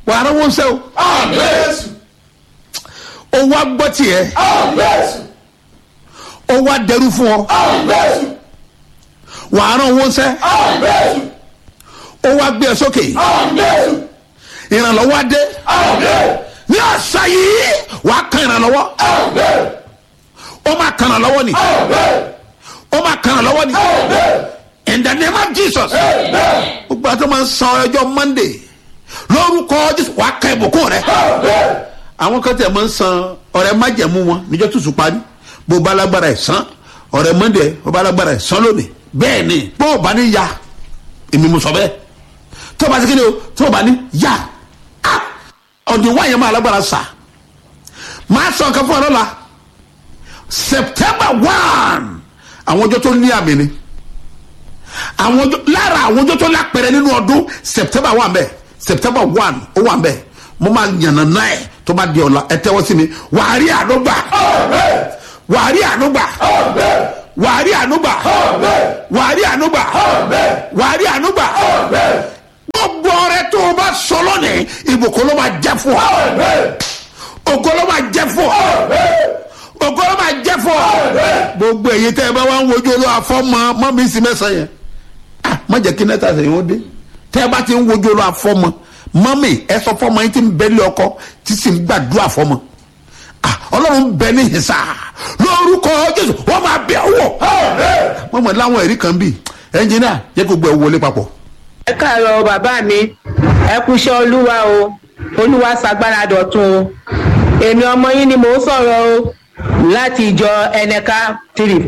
wàá rán wọn sẹ́ o Jésù. ó wá gbọ́ tiẹ̀ Jésù. ó wá dẹrú fún ọ Jésù. wàá rán wọn sẹ́ Jésù. ó wá gbé ẹ sókè Jésù. ìrànlọ́wọ́ á dé ní ọ̀sà yìí wàá kan ìrànlọ́wọ́ ó máa kan ìrànlọ́wọ́ ni ó máa kan ìrànlọ́wọ́ ni in the name of jesus gbogbo àti máa ń san ọjọ́ monday lórúkọ jésù wàá kan ìbùkún rẹ àwọn kan tẹ̀ máa ń san ọ̀rẹ́ májẹ̀mú wọn níjọ́ tuntun parí bó bá lágbára ẹ̀ san ọ̀rẹ́ monday bó bá lágbára ẹ̀ san lónìí bẹ́ẹ̀ ni bó o bá ní ya èmi mo sọ bẹ́ẹ̀ tó o bá ti kéde o tó o bá ní ya ah ọ̀dùn wáyé máa lágbára sà máa sọ nǹkan fún ọ lọ́la september one àwọn ọjọ́ tó ní àmì ni àwọn ọjọ́ lára àwọn ọjọ́ tó lápẹ̀rẹ̀ nínú ọdún september one bẹ́ẹ̀ september one ó wà bẹ́ẹ̀ mo máa yànnà náà ẹ̀ tó bá di ọ̀la ẹ tẹ́wọ́ sí mi wàá rí ànúgbà wàá rí ànúgbà wàá rí ànúgbà wàá rí ànúgbà wàá rí ànúgbà gbogbo ọrẹ tó o bá sọ lónìí ìbùkún ló máa jẹ fún ọ ògo ló máa jẹ fún ọ ògo ló máa jẹ fún ọ gbogbo èyí tẹ ẹ bá wà ń wojú olú afọmọ mọ mi sí mẹsàn yẹn ah má jẹ kí nẹta sẹyìn ó dé tẹ ẹ bá ti ń wojú olú afọmọ mọmi ẹ sọ fọmọ yín ti ń bẹlẹ ọkọ tí sì ń gbàdúrà fọmọ ah ọlọ́run bẹ ní ìsà lórúkọ jésù wọ́n máa bẹ̀ wọ̀ wọ́n mọ̀ láwọn ẹ̀rí kan bíi ẹnjìnìà jẹ́ kó gbẹ wọlé papọ̀. ẹ káàárọ̀ bàbá mi ẹ kúṣẹ́ olúwa o olúwa ṣàgbára dọ̀tun o èmi ọmọ yín ni mò ń sọ̀rọ̀ o láti ìjọ ẹnẹka tìrì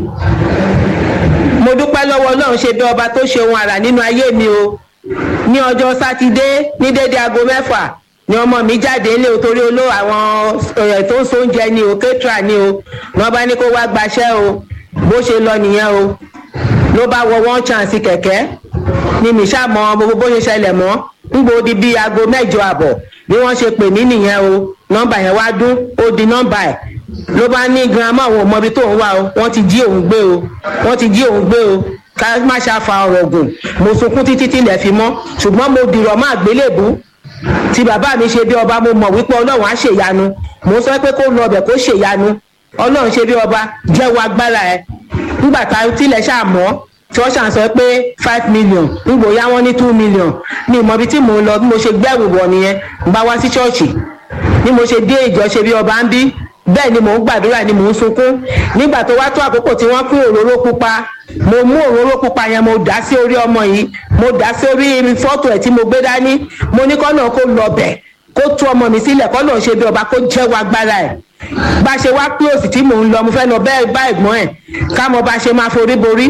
mo dúpẹ́ lọ́wọ́ ọlọ́run ṣe bí ọba tó ṣe ohun àrà nínú ayé mi o ní ọjọ́ sátidé ní dédé aago mẹ́fà ni ọmọ mi jáde ilé o torí oló àwọn ẹ̀ tó ń so oúnjẹ ni o kétra ni o wọn bá ní kó wá gbaṣẹ́ o bó ṣe lọ nìyẹn o ló bá wọ one chance kẹ̀kẹ́ ni mi ṣáà mọ gbogbo bó ṣe ṣẹlẹ̀ mọ́ nígbò di bíi aago mẹ́jọ àbọ̀ bí wọ́n ṣe pè mí nìyẹn o nọ́mbà yẹn wá dún ó di nọ́mbà ẹ̀ ló bá ní girama òun mọbi tó ń wá o wọ́n ti jí òun gbé o wọ́n ti jí òun gbé o ká má ṣàfà ọ̀rọ̀ gùn mo sunkún títí tí ilẹ̀ fi mọ́ ṣùgbọ́n mo dìrọ̀ má gbélébùú tí bàbá mi ṣe bí ọba mo mọ̀ wípé ọlọ́run á ṣèyanu mo sọ pé kó lọ ọbẹ̀ kó ṣèyanu ọlọ́run ṣe bí ọba jẹ́wọ́ agbára ẹ̀ nígbà tá tilẹ̀ ṣàmọ́ tí wọ́n ṣàn sọ pé five million nígbò yá wọ́n ní two million ní ìmọ̀bi tí mò ń lọ bí mo ṣe gbẹ́rù wọ̀ nìyẹn ń bá wá sí ṣọ́ọ̀ṣì bí mo ṣe dé ìjọ ṣe bí ọba ń bí bẹ́ẹ̀ ni mò ń gbàdúrà ni mò ń sunkún nígbà tó wá tó àkókò tí wọ́n pín òróró pupa mo mú òróró pupa yẹn mo dà sí orí ọmọ yìí mo dà sí orí fọ́tò ẹ̀ tí mo gbé dání mo ní kọ́nà kó lọ bẹ̀ kó tú ọmọ mi sílẹ̀ kọ́nà ṣe bí ọba kó jẹ́wọ́ agbára ẹ̀ bá ṣe wá close tí mò ń lọ mo fẹ́ lọ bẹ́ẹ̀ bá ẹ̀gbọ́n ẹ̀ ká mọ bá ṣe máa forí borí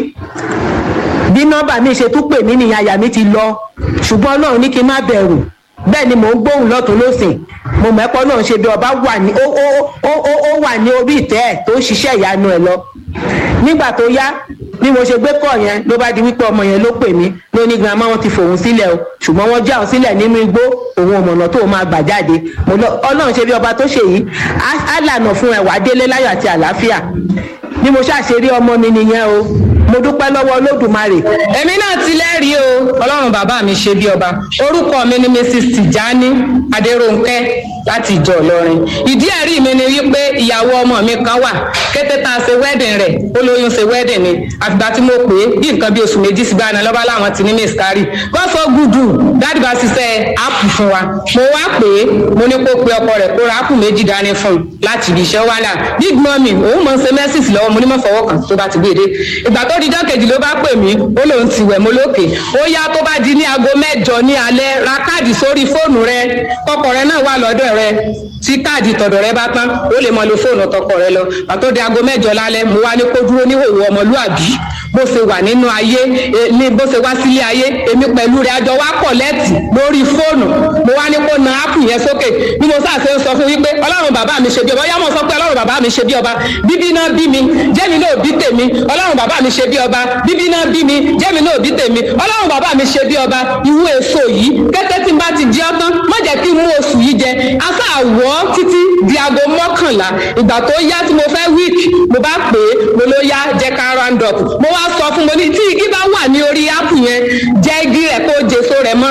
bí nọ́mbà mi ṣe tún pè mí nìyẹn àyà mi ti lọ ṣùgbọ́n ọlọ́run ní kí n má bẹ̀rù bẹ́ẹ̀ ni mò ń gbóhùn lọ́tún lọ́sìn mo mẹ́pọ́ náà ṣe bí ọba wà ní ó ó ó ó ó wà ní orí ìtẹ́ ẹ̀ tó ń ṣiṣẹ́ ìyanu ẹ̀ lọ nígbà tó yá bí mo ṣe gbé kọ́ yẹn ló bá di wípé ọmọ yẹn ló pè mí ló ní girama wọn ti fòun sílẹ̀ o ṣùgbọ́n wọ́n já òun sílẹ̀ nínú igbó òun ọ̀mọ̀nà tó máa gbà jáde mo lọ ọlọ́run ṣe bí ọba tó ṣe yìí á lànà fún ẹ̀wà délé láyọ̀ àti àlàáfíà bí mo ṣàṣeré ọmọ mi nìyẹn o mo dúpẹ́ lọ́wọ́ olódùmarè. èmi náà ti lẹ́rìí o ọlọ́run bàbá mi ṣe bí ọba orúkọ mi ni mrs tijani adéròǹkẹ́ láti ìjọ ìlọrin ìdí ẹ̀rí mi ni wípé ìyàwó ọmọ mi kan wà kété tá a ṣe wedding rẹ̀ ó lóyún ṣe wedding ni àfìgbà tí mo pè é bí nǹkan bí oṣù méjì sí báyìí lọ́ba láwọn ti ní miscarry wọ́n sọ gùdù dáàdì bá ṣiṣẹ́ áàpù fún wa mo wá pè é mo ní kó pe ọkọ rẹ̀ kó ra áàpù méjì dání fún un láti ibi iṣẹ́ wàhálà big mummy òun mọ̀ ń ṣe mẹ́sìs lọ́wọ́ mo ní mọ̀ fọwọ́ kan tó bá ti gbé e dé ìgbà tó dijọ́ kejì ló bá pè mí ó lóun ti wẹ̀ mo lókè ó yá tó bá di ní aago mẹ́jọ ní alẹ́ ra káàdì sórí fóònù rẹ kọkọ rẹ náà wà lọ́dọ̀ rẹ tí káàdì tọ̀dọ̀ rẹ bá tán ó lè mọ lo fóònù tọkọ rẹ lọ àtó di aago mẹ́jọ lálẹ́ mo wá ní kó dúró níhòòhò ọmọlúàbí bó ṣe wà nínú ayé ní bó ṣe wá sílé ayé èmi pẹ̀lú rẹ̀ àjọ wá pọ̀ lẹ́tì lórí fóònù mo wá ní kó na áàpù yẹn sókè bí mo sáà ṣe ń sọ fún wípé ọlọ́run bàbá mi ṣe bí ọba yá mo sọ pé ọlọ́run bàbá mi ṣe bí ọba bíbí náà bí mi jẹ́mi náà bí tèmi ọlọ́run bàbá mi ṣe bí ọba bíbí náà bí mi jẹ́mi náà bí tèmi ọlọ́run bàbá mi ṣe bí ọba ìwú èso yìí kété tí n bá ti jẹ́ ọ́tán má jẹ́ kí n mú oṣù yìí jẹ asá àwọ̀ títí di aago mọ́kànlá ìgbà tó yá tí mo fẹ́ wíìkì mo bá pè é mo ló yá jẹ́ ká round up mo wá sọ fún mo ní tí igi bá wà ní orí áàpù yẹn jẹ́ igi rẹ̀ kó jèso rẹ̀ mọ́ra wọn ni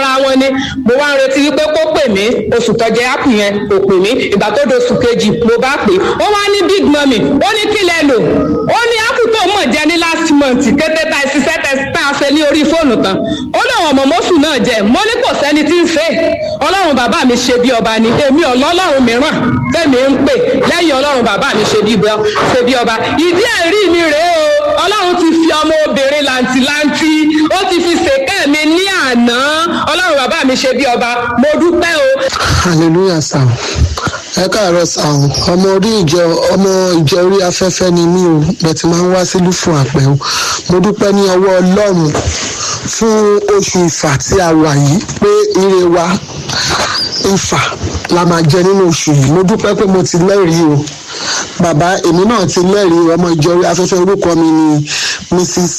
mo wá ń retí wípé kó pè mí oṣù tọjẹ ápù yẹn kò pè mí ìgbà tó do oṣù kejì mo bá pè ó wá ní big mummy ó ní kí lẹ lò ó ní ápù tó mọ̀ jẹ ní last month kété tá ìṣiṣẹ́ tẹ tá a ṣe ní orí fóònù tán ó lóun ọmọ mọ́sù náà jẹ mo ní kò sẹ́ni tí ń ṣe ọlọ́run bàbá mi ṣe bí ọba ni èmi ọlọ́run mìíràn tẹ̀mí ń pè lẹ́yìn ọlọ́run bàbá mi ṣe bí ọba ṣe bí ọba ìdí ẹ̀rí mi rèé o ọlọ́run ti fi ọmọ obìnrin làǹtìlanti ó ti fi ṣèkẹ́ mi ní àná ọlọ́run bàbá mi ṣe bí ọba mo dúpẹ́ o. hallelujah sir ẹ káàárọ̀ sir ọmọ orí ìjọ ọmọ ìjọ orí afẹ́fẹ́ ni mí o bẹ́ẹ̀ ti máa ń wá sílùú fún àpẹ́ o mo dúpẹ́ ní ọwọ́ ọlọ́run fún oṣù ìfà tí a wà yìí pé ire wa ìfà la máa jẹ nínú oṣù yìí mo dúpẹ́ pé mo ti lẹ́rìí o bàbá èmi náà ti lẹ́rìí ọmọ ìjọ orí afẹ́fẹ́ orúkọ mi ni mrs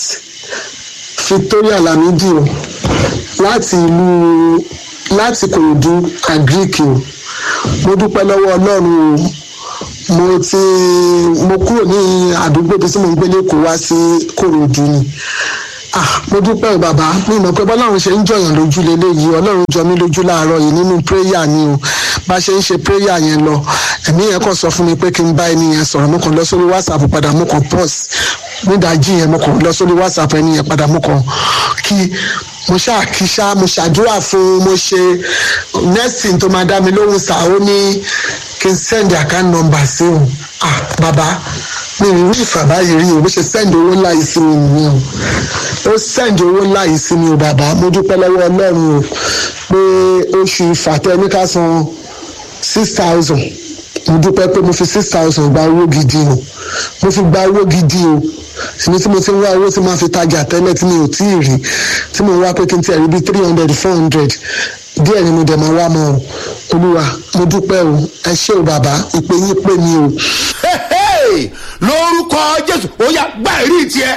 victoria lamidi o láti ìlú láti kòròdú àgíríkì o mo dúpẹ́ lọ́wọ́ ọlọ́run o mo ti mo kúrò ní àdúgbò bí tí mo ń gbé lẹ́kọ̀ọ́ wá sí kòròdú ni ah mo dúpẹ́ o bàbá mi mọ̀ pé bọ́lọ́run ṣe ń jọyàn lójú leléyìí ọlọ́run jọ mí lójú láàárọ̀ yìí nínú prayer ni o bá ṣe ń ṣe prayer yẹn lọ ẹ̀mí yẹn kàn sọ fún mi pé kí n bá ẹni yẹn sọ̀rọ̀ mo kàn lọ sórí whatsapp padà mo kàn pause nídàájí yẹn mo kàn lọ sórí whatsapp ẹni yẹn padà mo kàn kí mo ṣáà kí ṣá mo ṣàdúrà fún mo ṣe next thing tó máa dá mi lóhùn sá ó ní kí n send account number sí òun ah bàbá mi ì rí ìfàbá yìí rí o bó ṣe send owó ńlá yìí sí mi nìyẹn o ó send owó ńlá yìí sí mi o bàbá mo dúpẹ́ lọ́wọ́ ọlọ́run o pé oṣù ìfàtẹ́ ní ká san six thousand mo dúpẹ́ pé mo fi six thousand gba owó gidi o mo fi gba owó gidi o èmi tí mo ti ń wá owó tí máa fi tajà tẹ́lẹ̀ tí mi ò tí ì rí tí mo wá pé kí n tiẹ̀ rí bí three hundred four hundred díẹ̀ ni mo dẹ̀ máa wá mọ́ o olúwa mo dúpẹ́ o ẹ ṣé o bàbá ìpè yín pè mí o. Hey, lórúkọ jésù ó yá gbá ẹ̀rí tiẹ̀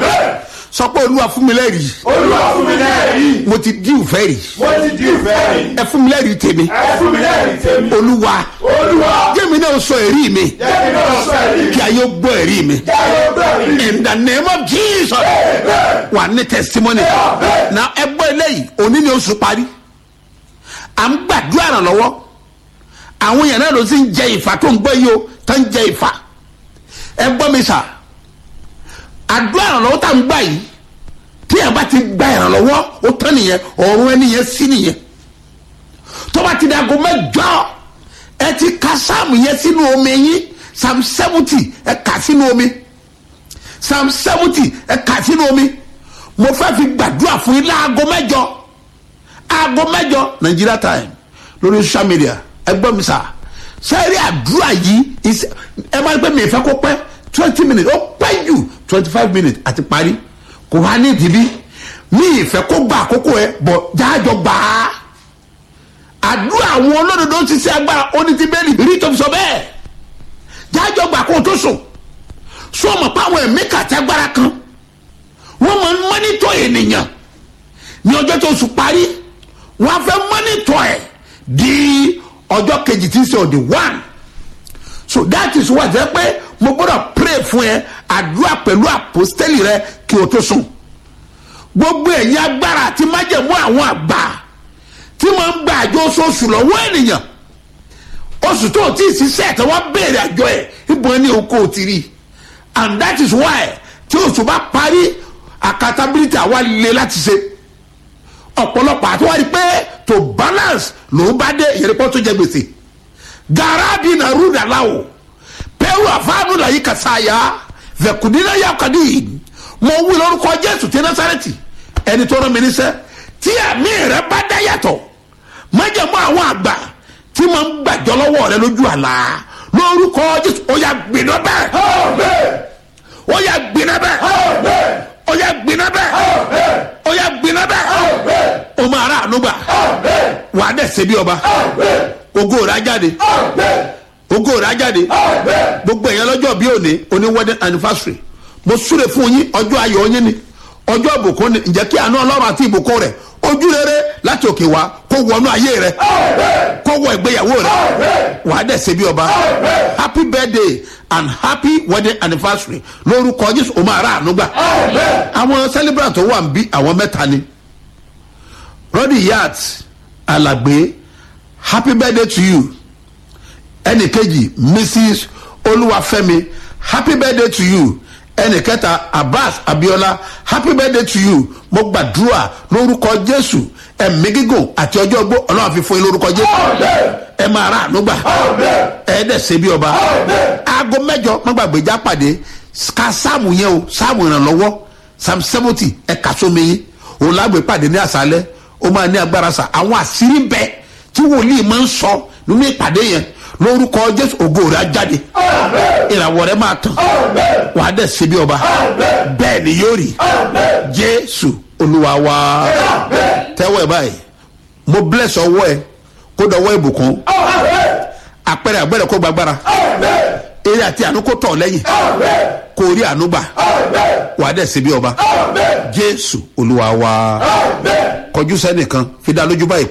sọ pé olúwa fún mi lẹ́rìí olúwa fún mi lẹ́rìí mo ti dí ìfẹ́ rí mo ti di ìfẹ́ rí ẹ fún mi lẹ́rìí tèmi ẹ fún mi lẹ́rìí tèmi olúwa olúwa jẹ́mi náà sọ ẹ̀rí mi jẹ́ kí náà sọ ẹ̀rí kí ayé ó gbọ́ ẹ̀rí mi kí ayé gbọ́ ẹ̀rí in the name of jesus wà ní testimony na ẹ gbọ́ eléyìí òní ni oṣù parí à ń gbàdúrà ràn lọ́wọ́ àwọn èèyàn náà ló sì ń jẹ ìfà tó ń gbọ́ yìí o tó ń jẹ ìfà ẹ gbọ́ mi sà àdúrà ràn lọ́wọ́ tá à ń gbà yìí tí ẹ bá ti gba ìrànlọ́wọ́ ó tán nìyẹn ọ̀run ẹni yẹn sí nìyẹn tó bá ti di aago mẹ́jọ ẹ ti ka sáàmù yẹn sínú omi yín psalm seventy ẹ kà sínú omi psalm seventy ẹ kà sínú omi mo fẹ́ fi gbàdúrà fún yín láago mẹ́jọ aago mẹ́jọ nigeria time lórí social media ẹ gbọ́ mi sà sẹ́ẹ̀rì àdúrà yìí is- ẹ máa ń pẹ́ mi ìfẹ́ kó pẹ́ twenty minutes ó pẹ́ jù twenty five minutes àti parí kò wá ní ìdíbí mi ìfẹ́ kó gba àkókò ẹ bọ̀ jáàjọ gbà á àdúrà àwọn olódodo ti ṣe agbára ó ní ti bẹ́ẹ̀lì rí tó fi sọ bẹ́ẹ̀ jáàjọ gbà kó o tó sùn sọ ma pa àwọn ẹ̀mí kàtí agbára kan wọ́n máa ń mọ́nítọ̀ ènìyàn ní ọjọ́ tó sùn parí wọ́n á fẹ́ mọ́nítọ̀ ẹ̀ di ọjọ́ kejì tí ń ṣe ọ̀dẹ̀ one so that is why jẹ́ pé mo gbọ́dọ̀ pray fún ẹ àdúrà pẹ̀lú àpòstẹ́lì rẹ kí o tó sùn gbogbo ẹ̀yin agbára àti májẹ̀mú àwọn àgbà tí máa ń gba àjọ oṣooṣù lọ́wọ́ ènìyàn oṣù tó o ti ṣiṣẹ́ tí wọ́n béèrè àjọ ẹ̀ ìbọn ní oko ti rí and that is why tí oṣù bá parí accountability àwa le láti ṣe ọ̀pọ̀lọpọ̀ àti wọ́n rí pé to balance ló bá dé ìyẹnìpọ̀ tó jẹ gbèsè garabi na ruda lawo pẹ̀lú àfáànù làyí kàsáyà vẹ̀kùnínà yà kàdí mo wí lórúkọ jésù tí násàrẹ́tì ẹni tó rán mi níṣẹ́ tí àmì rẹ bá dá yàtọ̀ májèmọ́ àwọn àgbà tí máa ń gbàjọ́ lọ́wọ́ rẹ lójú àlá lórúkọ jésù ó yà gbiná bẹ́ẹ̀ ó yà gbiná bẹ́ẹ̀ ó yà gbiná bẹ́ẹ̀ ó yà gbiná bẹ́ẹ̀ ó máa rà ànúgbà wà á dẹ̀ ṣe bí ọba ògo rẹ̀ á jáde ògo rẹ̀ á jáde gbogbo èèyàn lọ́jọ́ bí òní oní wedding anniversary mo súre fún yín ọjọ́ ayọ̀ yín ni ọjọ́ ìbùkún ni ǹjẹ́ kí àánú ọlọ́run àti ìbùkún rẹ̀ ojú rere láti òkè wá kó wọnú ayé rẹ kó wọ ìgbéyàwó rẹ wà á dẹ̀ ṣe bí ọba happy birthday and happy wedding anniversary lórúkọ jésù o máa rà àánú gbà àwọn celebrant tó wà ń bí àwọn mẹ́ta ni rọ́dì yat alàgbé happy birthday to you ẹnì kejì mrs olúwàfẹ́mi happy birthday to you ẹnì kẹta abbas abiola happy birthday to you mo gbàdúrà lórúkọ jésù ẹ̀mí gígùn àti ọjọ́ ogbó ọlọ́run fi fún yín lórúkọ jésù ẹ máa rà ànúgbà ẹ dẹ̀ ṣe bí ọba aago mẹ́jọ má gbàgbé já pàdé ka sáàmù yẹn o sáàmù ìrànlọ́wọ́ sam seventy ẹ kà sómi yín òun lágbè pàdé ní àṣálẹ́ ó máa ní agbára sa àwọn àṣírí bẹ tí wòlíì máa ń sọ nínú ìpàdé yẹn lórúkọ jésù ògo rẹ á jáde ìràwọ̀ rẹ máa tàn wàá dẹ̀ ṣe bí ọba bẹ́ẹ̀ ni yóò rí jésù olúwa wa tẹ́wọ́ ẹ̀ báyìí mo bless ọwọ́ ẹ kó dọwọ́ ìbùkún àpẹẹrẹ àgbẹ̀rẹ̀ kó gbàgbára eré àti àánú kó tọ̀ lẹ́yìn kó rí àánú gbà wàá dẹ̀ ṣe bí ọba jésù olúwa wa kọjú sẹ́nìkan fi dá lójú báyìí pé.